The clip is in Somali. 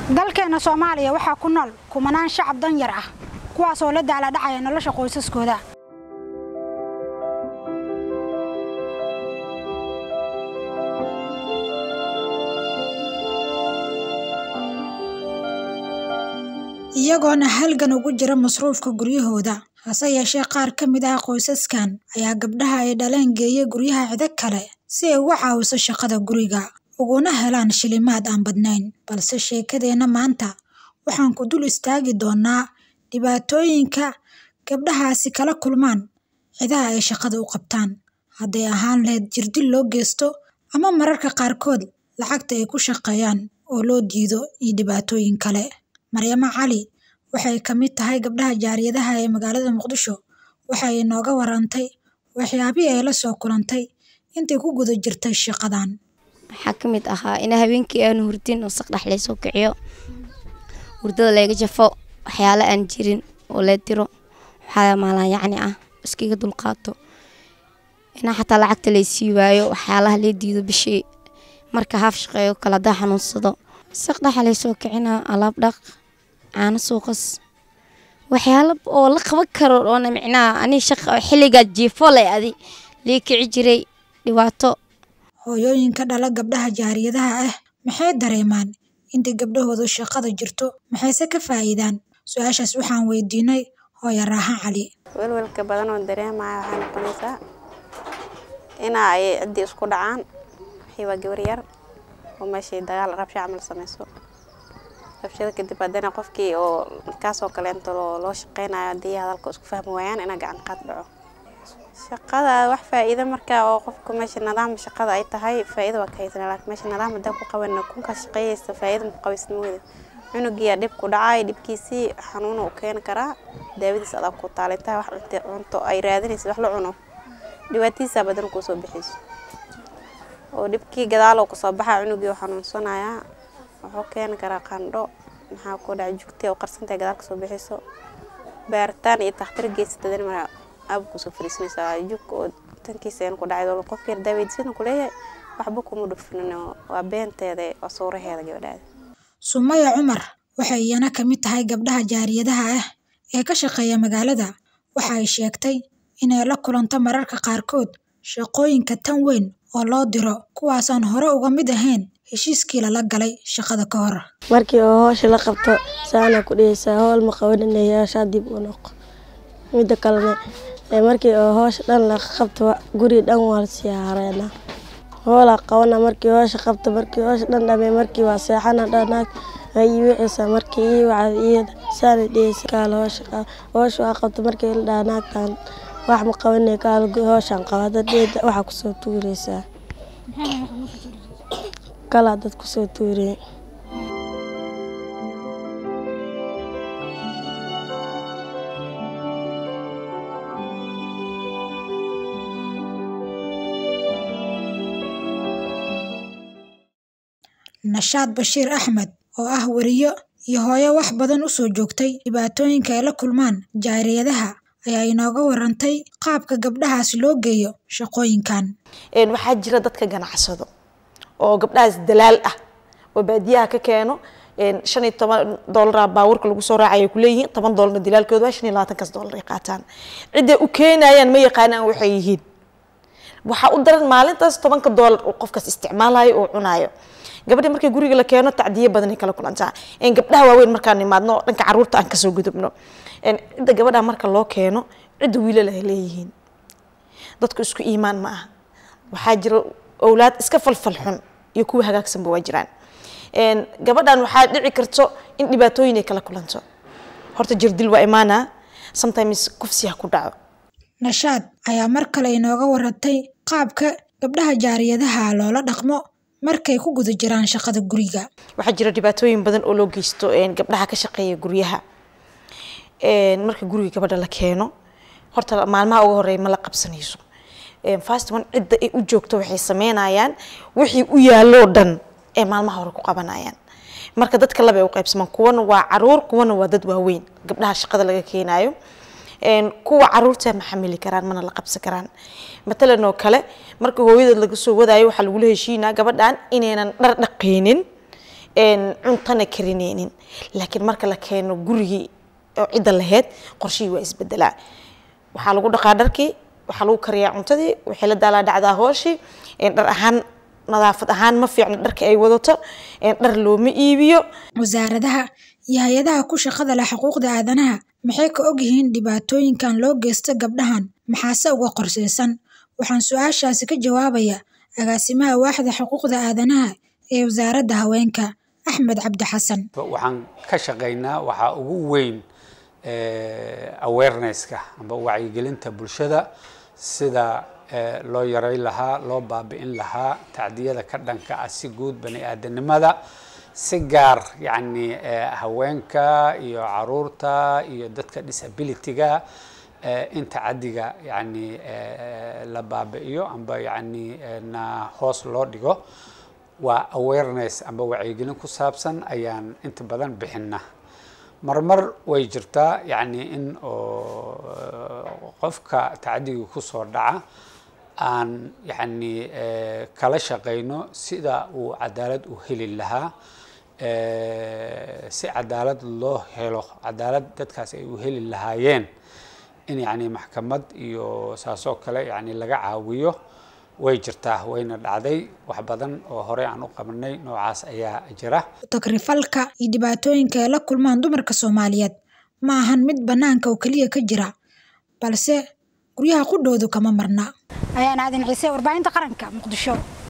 dalkeenna soomaaliya waxaa ku nool kumanaan shacab danyar ah kuwaasoo la daaladhacaya nolosha qoysaskooda iyagoona halgan ugu jira masruufka guryahooda hase yeeshee qaar ka mid ah qoysaskan ayaa gabdhaha ay dhaleen geeya guryaha cido kale si ay uga caawiso shaqada guriga uguna helaan shilimaad aan badnayn balse sheekadeenna maanta waxaan ku dul istaagi doonaa dhibaatooyinka gabdhahaasi kala kulmaan cidaha ay shaqada u qabtaan hadday ahaan lahayd jirdil loo geysto ama mararka qaarkood lacagta ay ku shaqeeyaan oo loo diido iyo dhibaatooyin kale maryamo cali waxay ka mid tahay gabdhaha jaariyadaha ee magaalada muqdisho waxay inooga warantay waxyaabihii ay la soo kulantay intay ku guda jirtay shaqadan waxaa ka mid ahaa in habeenkii aanu hurdin oo saqdhex laysoo kiciyo hurdada layga jafo waxyaalo aan jirin oo lee diro waxaa maalaan yacni ah iskaga dulqaato inaa xataa lacagta laysii waayo waxyaalaha lee diido bishii marka haaf shaqeeyo kale hadaa xanuunsado saqdhexa laysoo kicinaa alaab dhaq caano suuqas waxyaalo oo la qaban karo oona micnaha ani shaqa xilligaa jiifo leh adi lii kici jiray dhibaato hooyooyinka dhala gabdhaha jaariyadaha ah maxay dareemaan intay gabdhahoodu shaqada jirto maxayse ka faa'iidaan su-aashaas waxaan weydiinay hooyo raaxan cali welwelka badan oo dareemaya waxay noqonaysaa inaa ay ciddii isku dhacaan wixii waa gabar yar oo meeshay dagaal rabsha camal samayso rabshada kadib haddana qofkii oo kaasoo kaleento loo shaqeynayo haddii hadalka isku fahmi waayaan inaa gacan qaad dhaco shaqada wax faa'iido marka oo qofka meesha nidaam shaqada ay tahay faa'iido waa ka haysanaa laakiin meesha nidaam haddaan ku qabanna kunkaa shaqeeyaysa faa'iido ma qabaysnimooda cunugiyaa dhib ku dhacay dhibkiisii xanuuna u keeni karaa daawadiis adaa ku taalintaha wax cunto cunto ay raadinaysa wax la cuno dhibaatadiisaa badan kuu soo bixayso oo dhibkii gadaaloo kusoo baxa cunugii oo xanuunsanayaa wuxuu keeni karaa qandho maxaa ku dhaca jugtay oo qarsantahay gadaal kasoo bixiso baaritaan iyo takhtar geysatadana maraa aaba kusoo fariisanaysaa jug oo tankiisa ku dhacay qofka yar daaweydiisana kuleeyahay waxba kuma dhufinin waa beenteeda waa sawraheeda gabadhaada sumaya cumar waxay iyana ka mid tahay gabdhaha jaariyadaha ah ee ka shaqeeya magaalada waxa ay sheegtay inay la kulanto mararka qaarkood shaqooyinka tan weyn oo loo diro kuwaasaan hore uga mid ahayn heshiiskii lala galay shaqada ka hor markii oo howsha la qabto saana ku dhihaysaa howl ma qabaninayashaa dib u noqo midda kalena markii oo howsha dhan la qabto guri dhan waa lasii hareena howlaa qabana markii howsha qabto markii howsha dhan dhamay markii waa seexana dhanaag ay wixisa markii ii wacda iyada saana dhihaysa kaala howsha howsha waa qabto markii la dhaha naagtan wax ma qabanay kaala howshan qabada dheeda waxaa kusoo tuuraysaa kalaa dad kusoo tuuriyay nashaad bashiir axmed oo ah weriyo iyo hooyo wax badan u soo joogtay dhibaatooyinka ay la kulmaan jaariyadaha ayaa inooga warantay qaabka gabdhahaasi loo geeyo shaqooyinkan waxaa jira dadka ganacsado oo gabdhahaas dalaal ah oo baadiyaha ka keeno shan iyo toban doolara baabuurka lagu soo raacay ay kuleeyihiin toban doolarna dilaalkooda shan iyo labaatankaas doolar ay qaataan cidday u keenayaan ma yaqaanaan waxay yihiin waxaa u daran maalintaas tobanka doolar uu qofkaas isticmaalayo oo cunaayo gabadhi markii guriga la keeno tacdiye badan ay kala kulantaa gabdhaha waaweyn markaan nimaadno dhanka caruurta aan kasoo gudubno cidda gabadha marka loo keeno cidda wiilal ay leeyihiin dadku isku iimaan ma aha waxaa jira owlaad iska falfal xun iyo kuwa hagaagsanba waa jiraan gabadhan waxaa dhici karto in dhibaatooyin ay kala kulanto horta jirdil waa imaanaa sometimes kufsi ha ku dhaco nashaad ayaa mar kale inooga warantay qaabka gabdhaha jaariyadaha loola dhaqmo markay ku guda jiraan shaqada guriga waxaa jira dhibaatooyin badan oo loo geysto gabdhaha ka shaqeeya guryaha marka guriga gabadha la keeno horta maalmaha uga horeeya ma la qabsanayso fast one cidda ay u joogto waxay sameynayaan wixii u yaaloo dhan ee maalmaha hore ku qabanayaan marka dadka laba ay u qaybsamaan kuwana waa caruur kuwana waa dad waaweyn gabdhaha shaqada laga keenayo kuwa caruurta ma xamili karaan mana la qabsan karaan matalan oo kale marka hooyadeed laga soo wadaayo waxaa lagula heshiinaa gabadhan inaynan dhar dhaqaynin cuntana karineynin laakiin marka la keeno gurigii oo cidda lahayd qorshihii waa isbedelaa waxaa lagu dhaqaa dharkii waxaa lagu kariyaa cuntadii waxay la daalaa dhacdaa hooshii dhar ahaan nadaafad ahaan ma fiicno dharka ay wadato dhar looma iibiyo wasaaradaha iyo hay-adaha ku shaqada leh xuquuqda aadanaha maxay ka ogyihiin dhibaatooyinkan loo geysto gabdhahan maxaase uga qorseysan waxaan su-aashaasi ka jawaabaya agaasimaha waaxda xuquuqda aadanaha ee wasaaradda haweenka axmed cabdi xasan waxaan ka shaqaynaa waxaa ugu weyn awarenesska amba wacyigelinta bulshada sida loo yaray lahaa loo baabi'in lahaa tacdiyada ka dhanka ah si guud bani aadanimada si gaar yacni haweenka iyo caruurta iyo dadka disabilityga in tacadiga yacni la baabi'iyo amba yacni na hoos loo dhigo waa awareness amba wacyigelin ku saabsan ayaan inta badan bixina marmar way jirtaa yacni in oo qofka tacadiga kusoo dhaca aan yacni kala shaqayno sida uu cadaalad u heli lahaa si cadaalad loo helo cadaalad dadkaas ay u heli lahaayeen in yacni maxkamad iyo saasoo kale yacni laga caawiyo way jirtaa wayna dhacday wax badan oo horey aan u qabanay noocaas ayaa jira takrifalka iyo dhibaatooyinka ay la kulmaan dumarka soomaaliyeed ma ahan mid bannaanka oo keliya ka jira balse guryaha qudhoodu kama marna ayaan aadin ciise warbaahinta qaranka muqdisho